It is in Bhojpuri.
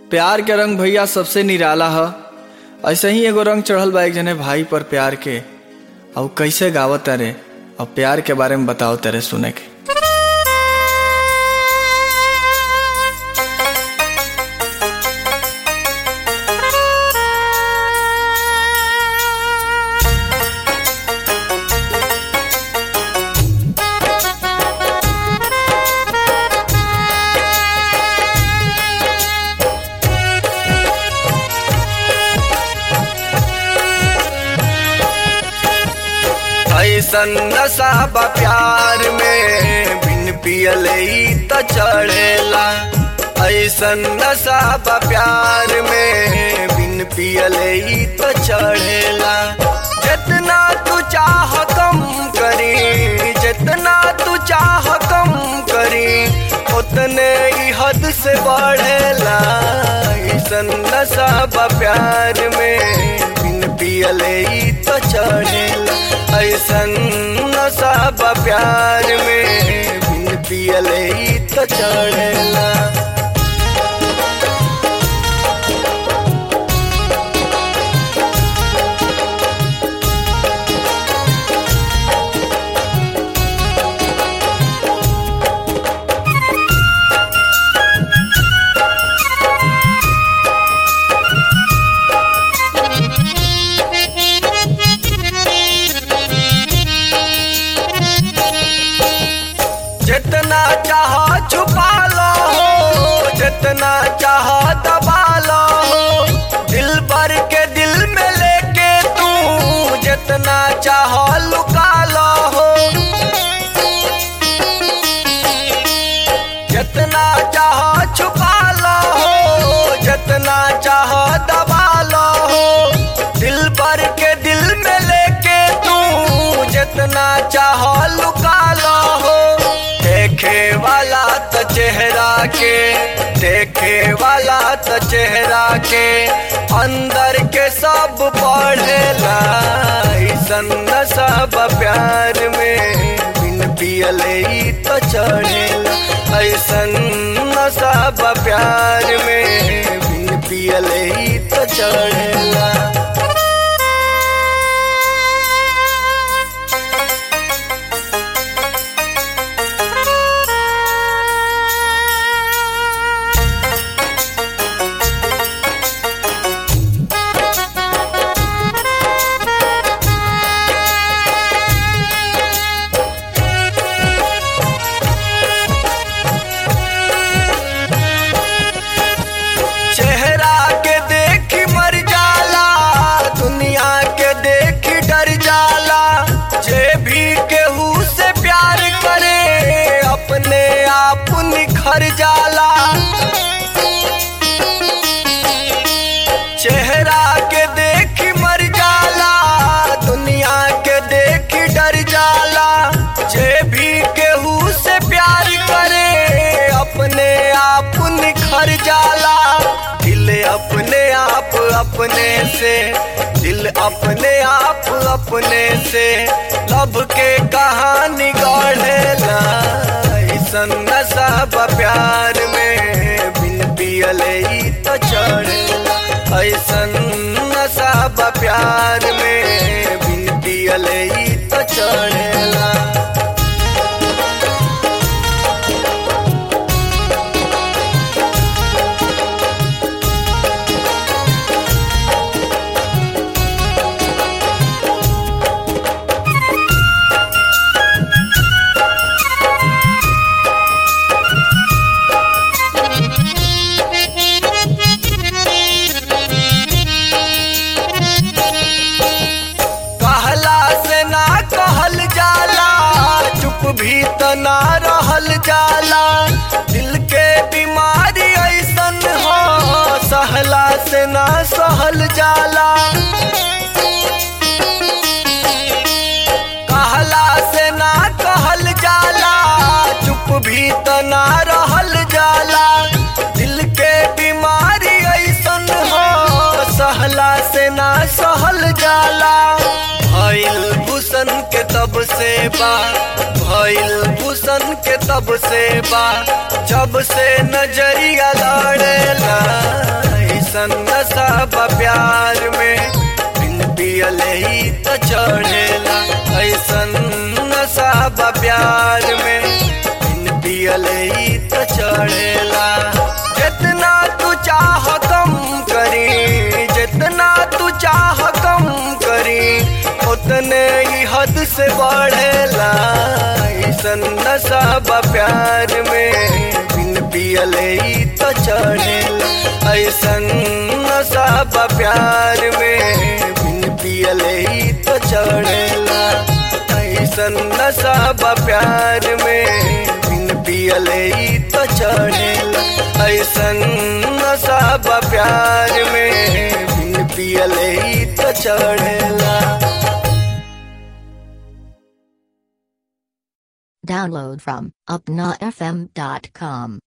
प्यार के रंग भैया सबसे निराला ह ऐसे ही एगो रंग चढ़ल बा एक जने भाई पर प्यार के और कैसे गावत तारे और प्यार के बारे में बताओ तारे सुने के ऐसन नशा बा प्यार में बिन पियले ही त चढ़ेला ऐसन नशा बा प्यार में बिन पियले ही त चढ़ेला जितना तू चाह कम करी जितना तू चाह कम करी उतने ही हद से बढ़ेला ऐसन नशा बा प्यार में बिन पियले ही त चढ़ेला ऐसन नशा बा प्यार में बिन पियले ही त चढ़ेला जितना चाह छुपा लो जितना चाह दबा लो दिल भर के दिल में लेके तू जितना चाह लुका लो जितना चाह छुपा लो जितना चाह दबा लो दिल भर के दिल में लेके तू जितना चाह लुका लो देखे वाला तो चेहरा के देखे वाला तो चेहरा के अंदर के सब पढ़ेला ऐसन सब प्यार में बिन पियले ही तो चढ़ेला ऐसन सब प्यार में बिन पियले ही तो चढ़ेला चेहरा के देखी मर जाला दुनिया के देखी डर जाला जे भी केहू से प्यार करे अपने आप निखर जाला चेहरा के देखी मर जाला दुनिया के देखी डर जाला जे भी केहू से प्यार करे अपने आप निखर जाला दिल अपने आप अपने से दिल अपने आप अपने से लब के कहानी गढ़ेला ऐसन नशा बा प्यार में बिन पियले ही तो चढ़ेला ऐसन नशा बा प्यार में बिन पियले ही तो चढ़ेला कहला से ना कहल जाला चुप भी त ना रहल जाला दिल के बीमारी ऐसन हो सहला से ना सहल जाला कहला से ना कहल जाला चुप भी त ना रहल जाला दिल के बीमारी ऐसन हो सहला से ना सहल जाला भइल भूषण के तब से बा भइल भूषण के तब से बा जब से नजरिया लड़ेला प्यार में बिन पियले ही तो चढ़ेला ऐसन नशा बा प्यार में बिन पियले ही तो चढ़ेला जितना तू चाह कम करी जितना तू चाह कम करी उतने ही हद से बढ़ेला ऐसन नशा बा प्यार में बिन पियले ही तो चढ़ेला ऐसन नशा बा प्यार में बिन पियले ही तो चढ़ेला ऐसन नशा बा प्यार में बिन पियले ही तो चढ़ेला ऐसन नशा बा प्यार में बिन पियले ही तो चढ़ेला Download from upnafm.com.